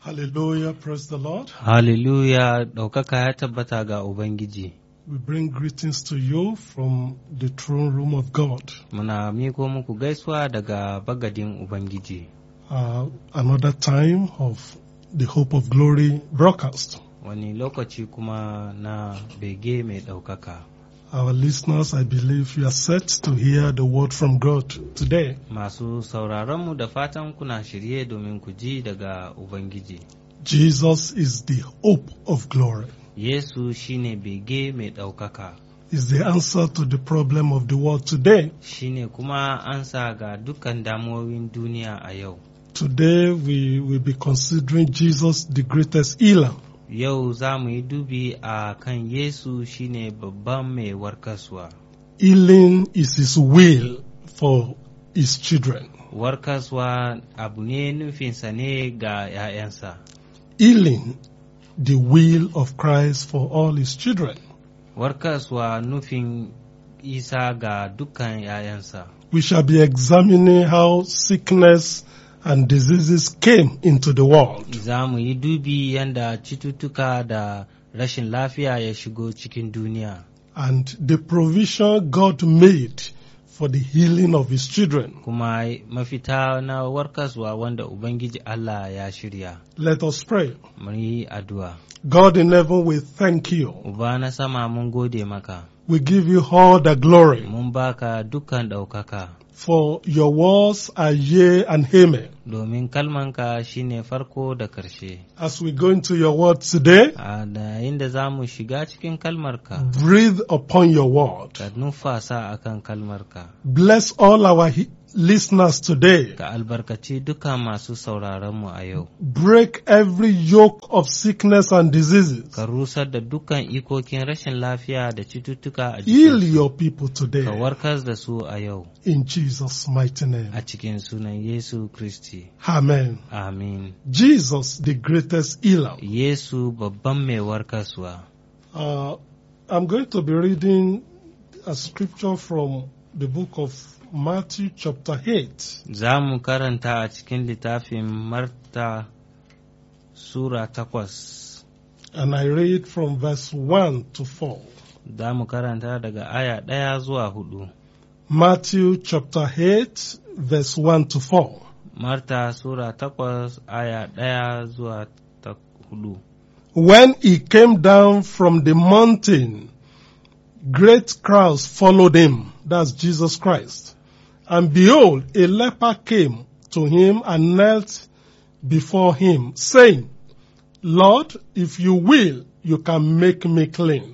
Hallelujah, praise the Lord. Hallelujah, ɗaukaka ya tabbata ga Ubangiji. We bring greetings to you from the throne room of God. Muna miko muku gaisuwa daga bagadin Ubangiji. Uh, another time of the Hope of Glory broadcast. Wani lokaci kuma na bege mai ɗaukaka. Our listeners, I believe you are set to hear the word from God today. Masu sauraronmu da fatan kuna shirye domin ku ji daga Ubangiji. Jesus is the hope of glory. Yesu shine bege mai ɗaukaka. Is the answer to the problem of the world today. Shine kuma ansa ga dukkan damuwowin duniya a yau. Today we will be considering Jesus the greatest healer. Yau za mu yi dubi a kan Yesu shine babban mai warkaswa. Healing is his will for his children. Warkaswa abu ne nufinsa ne ga ‘ya'yansa. Healing the will of Christ for all his children. Warkaswa nufin Isa ga dukkan ‘ya'yansa. We shall be examining how sickness and diseases came into the world. Za mu yi dubi yadda cututtuka da rashin lafiya ya shigo cikin duniya. and the provision God made for the healing of his children. Kuma mafita na warkaswa wanda Ubangiji Allah ya shirya. Let us pray. Mu yi addu'a. God in heaven, we thank you. Uba na sama mun gode maka. We give you all the glory Mun baka dukkan ɗaukaka, for your words are yea and amen. domin kalmanka shine farko da ƙarshe. As we go into your word today, A da inda za mu shiga cikin kalmarka, breathe upon your word. ka nufasa akan kalmarka, Bless all our he- listeners today. ka albarkaci duka masu sauraronmu a yau. Break every yoke of sickness and diseases. Ka rusar da dukkan ikokin rashin lafiya da cututtuka a Heal jikinsu. your people Ka today warkar da su a yau, in Jesus' mighty name. a cikin sunan Yesu Kristi. Amen. Amin. Jesus, the greatest healer. Yesu babban mai warkaswa. Uh, I'm going to be reading a scripture from the book of Matthew, chapter 8. Za mu karanta a cikin littafin Marta Sura takwas, And I read from verse 1 to 4. za mu karanta daga aya ɗaya zuwa hudu. Matthew, chapter 8, verse 1 to 4. Marta Sura takwas, aya ɗaya zuwa ta hudu. When he came down from the mountain, great crowds followed him. That's Jesus Christ. And behold, a leper came to him and knelt before him, saying, Lord, if you will, you can make me clean.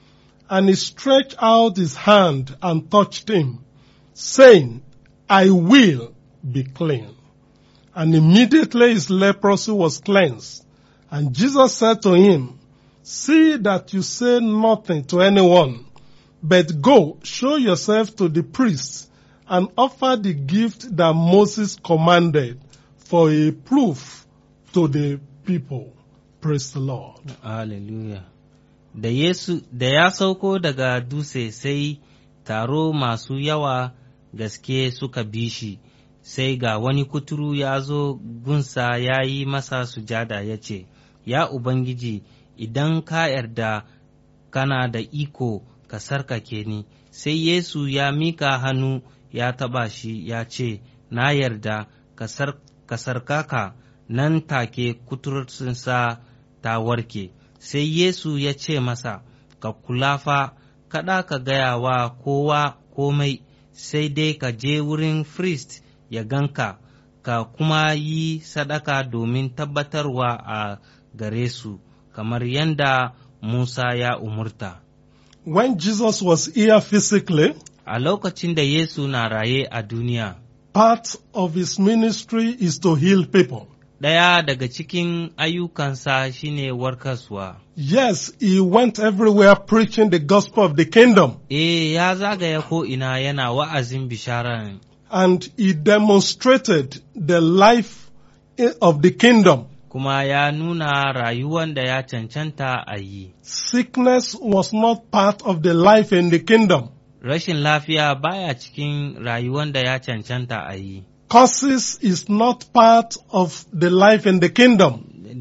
And he stretched out his hand and touched him, saying, I will be clean. And immediately his leprosy was cleansed. And Jesus said to him, See that you say nothing to anyone, but go, show yourself to the priests, and offer the gift that Moses commanded for a proof to the people. Praise the Lord. Hallelujah. Da Yesu, da ya sauko daga dutse sai taro masu yawa gaske suka bi shi, sai ga wani kuturu ya zo gunsa ya yi masa sujada ya ce, Ya Ubangiji, idan ka yarda kana da iko ka sarkake ni, sai Yesu ya mika hannu ya taɓa shi ya ce, Na yarda ka sar- ka sarkaka nan take kuturcinsa ta warke. Sai Yesu ya ce masa, Ka kula fa, kada ka gaya wa kowa komai, sai dai ka je wurin firist ya ganka, ka kuma yi sadaka domin tabbatarwa a gare su, kamar yadda Musa ya umurta. When Jesus was here physically, A lokacin da Yesu na raye a duniya, part of his ministry is to heal people. ɗaya daga cikin ayyukansa shine warkaswa. Yes, he went everywhere preaching the gospel of the kingdom Eh, ya zagaya ko'ina yana wa'azin bishara and he demonstrated the life i- of the kingdom. kuma ya nuna rayuwan da ya cancanta a yi. Sickness was not part of the life in the kingdom. Rashin lafiya baya cikin rayuwan da ya cancanta a yi. Curses is not part of the life in the kingdom.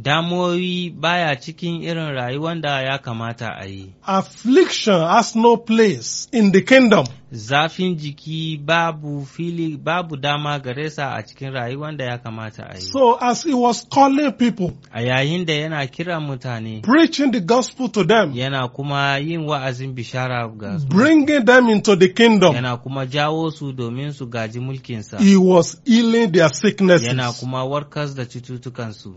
damuwoyi baya cikin irin rayuwar da ya kamata a yi. Affliction has no place in the kingdom. Zafin jiki babu fili babu dama gare sa a cikin rayuwar da ya kamata a yi. So as he was calling people, A yayin da yana kiran mutane, preaching the gospel to them, yana kuma yin wa'azin bishara ga su, bringing them into the kingdom, yana kuma jawo su domin su gaji mulkinsa, he was healing their sicknesses. yana kuma warkas da cututtukansu.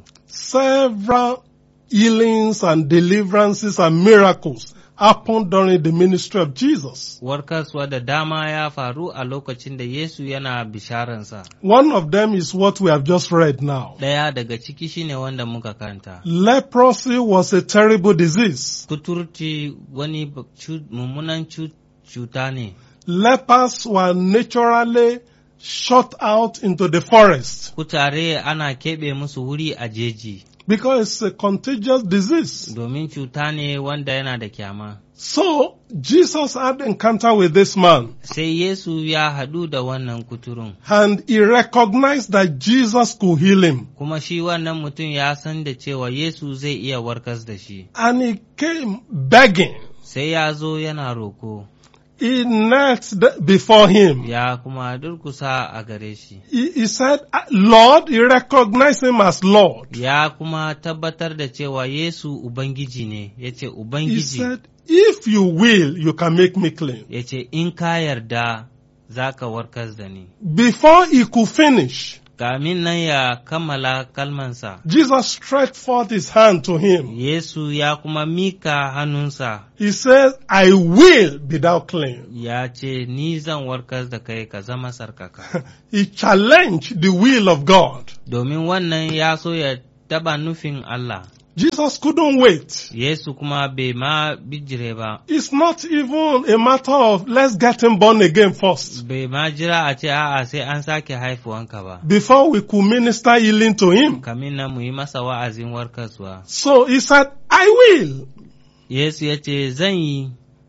Several healings and deliverances and miracles happened during the ministry of Jesus. Warkaswa da dama ya faru a lokacin da Yesu yana bisharansa. One of them is what we have just read now. Ɗaya daga ciki shine wanda muka kanta. Leprosy was a terrible disease. Kuturci wani ba- cu- mummunan cu- cuta ne. Lepers were naturally shot out into the forest Kutare ana keɓe musu wuri a jeji, because it's a contagious disease. domin cuta ne wanda yana da kyama. So Jesus had encounter with this man Sai Yesu ya haɗu da wannan kuturun, and he recognized that Jesus could heal him. kuma shi wannan mutum ya san da cewa Yesu zai iya warkas da shi. And he came begging. Sai ya zo yana roko, He knelt th- before him. ya kuma durkusa a gare shi. He, he said, Lord, he recognized him as Lord. Ya kuma tabbatar da cewa Yesu Ubangiji ne, ya ce He Ubangiji, said, if you will, you can make me clean. ya ce in ka yarda za ka warkas da ni. Before he could finish, Kamin nan ya kammala kalmansa, Jesus stretched forth his hand to him. Yesu ya kuma mika hannunsa, He said, I will be thou clean. ya ce, Ni zan warkas da kai ka zama sarkaka. He challenged the will of God. Domin wannan ya so ya taba nufin Allah, Jesus couldn't wait. Yesu kuma bai ma bijire ba, It's not even a matter of let's get him born again first bai ma jira a ce a'a sai an sake haifuwanka ba. before we could minister healing to him. Kamin nan mu yi masa wa'azin warkaswa. So he said, I will Yesu ya ce, Zan yi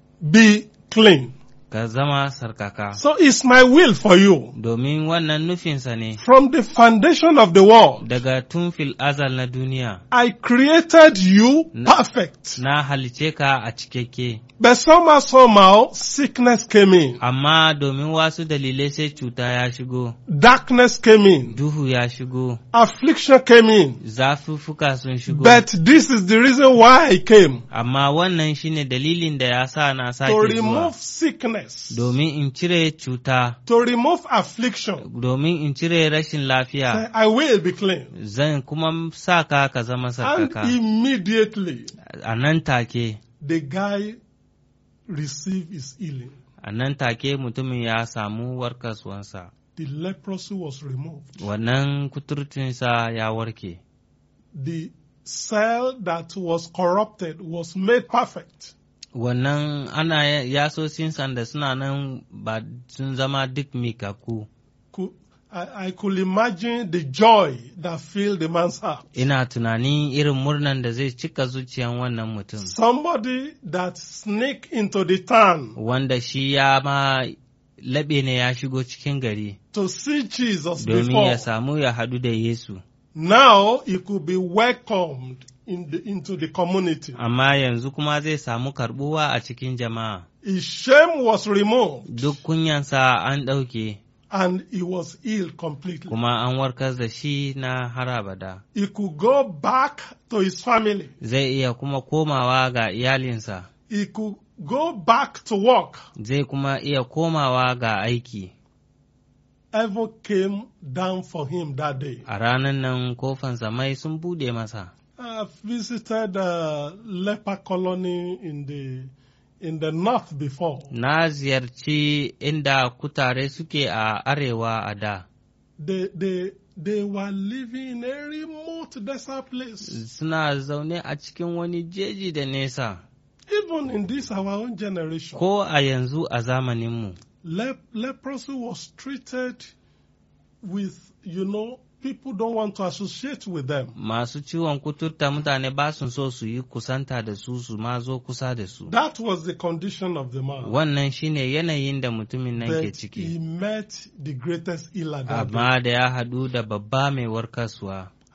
be clean. ka zama sarkaka, So it's my will for you. domin wannan nufinsa ne, From the foundation of the world, daga tun fil azal na duniya, I created you perfect. na halice ka a cikakke, But somehow, somehow, sickness came in, amma domin wasu dalilai sai cuta ya shigo, darkness came in, duhu ya shigo, affliction came in. zafuffuka sun shigo. But this is the reason why I came Amma wannan shine dalilin da ya sa na sake to zuwa, remove sickness, domin in cire cuta, to remove affliction. domin in cire rashin lafiya, I will be clean. zan kuma sa ka ka zama And sarkaka. immediately, A nan take, the guy received his healing. a nan take mutumin ya samu warkaswansa, The leprosy was removed. wannan kuturtunsa ya warke. The cell that was corrupted was made perfect. Wannan ana yasosin sanda suna nan ba sun zama duk mikaku. Could- I, I could imagine the joy that filled the man's heart. Ina tunanin irin murnan da zai cika zuciyan wannan mutum, Somebody that sneaked into the town wanda shi ya ma laɓe ne ya shigo cikin gari to see Jesus domin before. ya samu ya haɗu da Yesu. Now he could be welcomed in the, into the community. Amma yanzu kuma zai samu karɓuwa a cikin jama'a. His shame was removed Duk kunyansa an ɗauke, and he was healed completely. kuma an warkar da shi na har abada. He could go back to his family. Zai iya kuma komawa ga iyalinsa, He could go back to work. zai kuma iya komawa ga aiki. Heaven came down for him that day. A ranar nan kofan samai sun buɗe masa. I've visited a leper colony in the in the north before. Na ziyarci inda kutare suke a arewa a da. They they they were living in a remote desert place. Suna zaune a cikin wani jeji da nesa, Even in this our own generation, ko a yanzu a zamaninmu. lep- leprosy was treated with you know people don't want to associate with them. Masu ciwon kuturta mutane ba su so su yi kusanta da su su ma zo kusa da su. That was the condition of the man. Wannan shine yanayin da mutumin nan ke But he ciki. met the greatest healer that day. Amma da ya haɗu da babba mai warkaswa,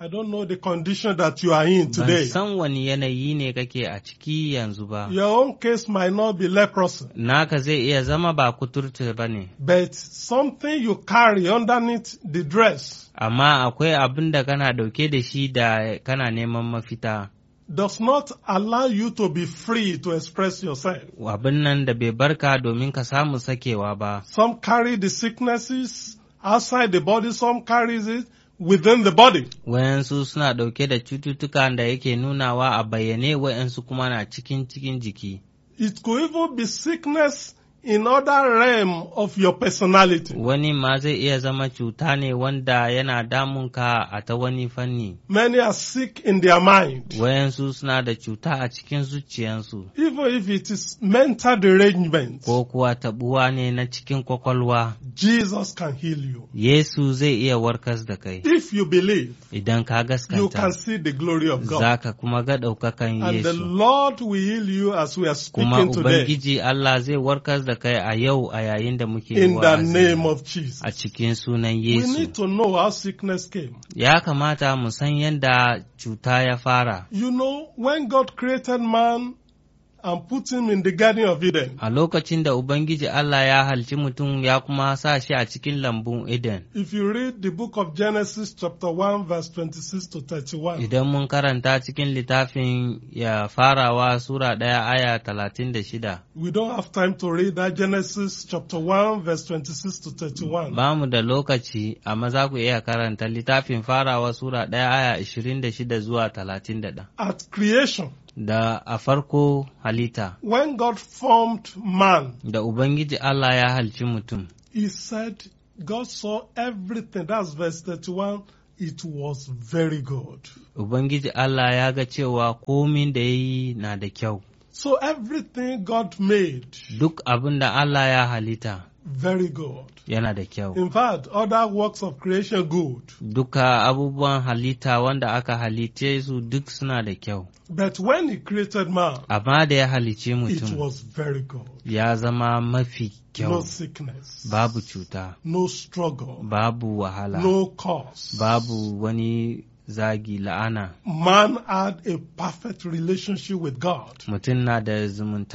I don't know the condition that you are in Ban today. san wani yanayi ne kake a ciki yanzu ba. Your own case might not be leprosy, Naka zai iya zama ba kuturta ba ne, but something you carry underneath the dress amma akwai abin da kana ɗauke da shi da kana neman mafita. does not allow you to be free to express yourself. Abin nan da bai barka domin ka samu sakewa ba. Some carry the sicknesses outside the body, some carries it within the body. Wayansu suna ɗauke da cututtuka da yake nunawa a bayyane wayansu kuma na cikin cikin jiki. It could even be sickness in other realm of your personality. Wani ma zai iya zama cuta ne wanda yana damunka a ta wani fanni. Many are sick in their mind. Wayansu suna da cuta a cikin zuciyansu, Even if it is mental derangement, ko kuwa taɓuwa ne na cikin kwakwalwa. Jesus can heal you. Yesu zai iya warkas da kai, If you believe, idan ka you can gaskanta, see the glory of God. za ka kuma ga ɗaukakan And the Yesu. Lord will heal you as we are Kuma speaking today. Ubangiji Allah zai warkas da kai a yau a yayin da muke In the wa'azi. name of Jesus. a cikin sunan We Yesu. need to know how sickness came. Ya kamata mu san yadda cuta ya fara. You know, when God created man and put him in the Garden of Eden, A lokacin da Ubangiji Allah ya halci mutum ya kuma sa shi a cikin lambun Eden. if you read the book of Genesis chapter 1 verse 26 to 31, Idan mun karanta cikin littafin ya farawa Sura ɗaya aya talatin da shida, we don't have time to read that Genesis chapter 1 verse 26 to 31. ba mu da lokaci, amma za ku iya karanta littafin farawa Sura ɗaya aya ashirin da shida zuwa talatin da ɗaya. At creation, Da a farko halitta, when God formed man, da Ubangiji Allah ya halci mutum, he said, God saw everything. That's verse 31. It was very good. Ubangiji Allah ya ga cewa komin da ya yi na da kyau, So everything God made, duk abin da Allah ya halitta very good. yana da kyau. In fact, other works of creation good. Duka abubuwan halitta wanda aka halitte su duk suna da kyau, But when he created man, amma da ya halice it mutum was very good. ya zama mafi No kyau, sickness, babu cuta, no struggle, babu wahala, no cause. babu wani zagi la'ana. Man had a perfect relationship with God. Mutum na da zumunta